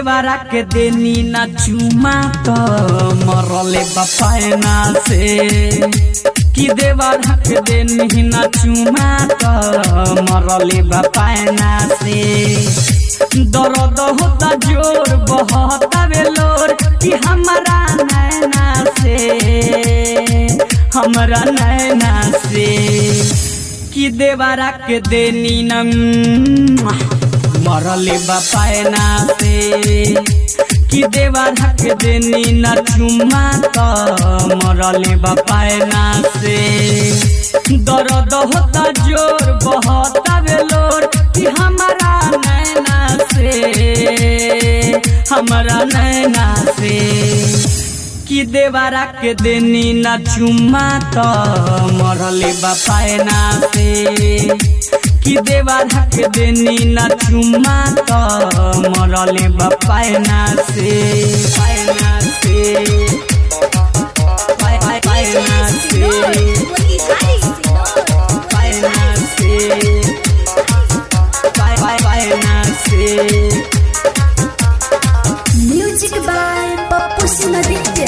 देवरा के देनी ना चुमा तो मरले बपायना से कि देवरा के देनी ना चुमा तो मरले बपायना से दर्द होता जोर बहता बेलोर कि हमारा नैना से हमरा नैना से कि देवरा के देनी न मरले बपायना से कि देवरा के देनी न चुमा तो मरले बपायना से दर्द होता जोर बहता बेलोर कि हमारा नैना से हमारा नैना से कि देवरा के देनी न चुमा तो मरले बपायना से कि देवरा के देनी न चुमा तो मरले बपायना से पायना से पाय पाय पायना से पायना से पाय पाय पायना से म्यूजिक बाय पप्पू सिंह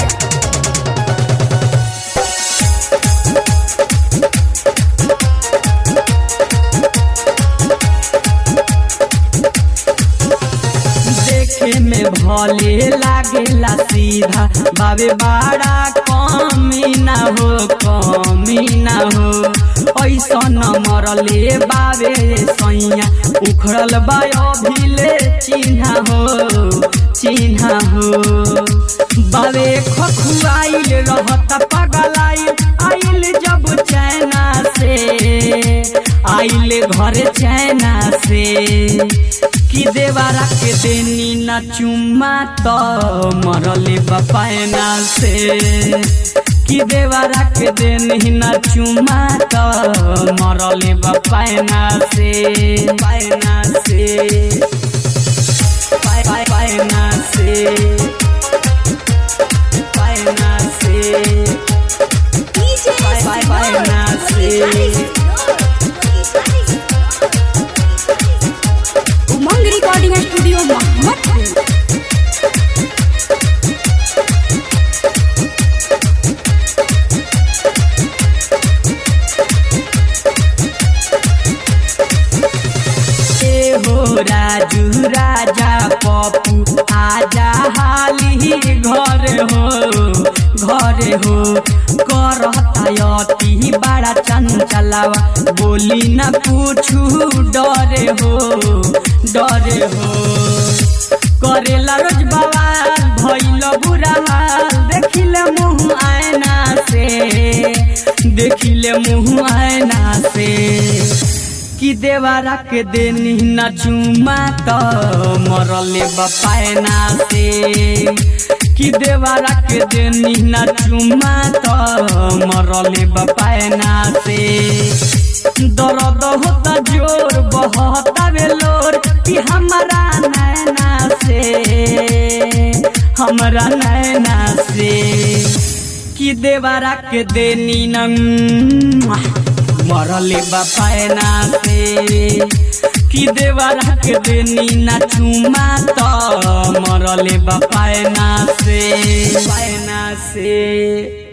देखे में भले लागेला सीधा बाबे बड़ा कमी ना हो कमी ना हो ऐसा न मरले बाबे सैया उखड़ल बा अभिले चिन्हा हो चिन्हा हो बाबे खखुआइल रहता पगलाइल आइल जब चैना से आइल घर चैना से कि देवरा के देनी न चुमा तो मरले बपायना से कि देवरा के देनी न चुमा तो मरले बपायना से पायना से पाय पाय पायना से पायना से पाय पाय पायना से उमंग रिकॉर्डिंग स्टूडियो मोहम्मदपुर ए हो राजू राजा पप्पू आजा हाली घर हो घर हो करता अति बड़ा चंचलावा बोली न पूछू डरे हो डरे हो करेला रोज बवाल भइल बुरा हाल देखिले मुँह आयना से देखिले मुँह आयना से कि देवरा के देनी न चुमा तो मरले बपायना से कि देवरा के देनी न चुमा तो मरले बपायना से दर्द होता जोर बहता बेलोर कि हमारा नैना से हमारा नैना से कि देवरा के देनी न मरले बपायना से कि देवरा के देनी न चुमा तो मरले बपायना से पायना से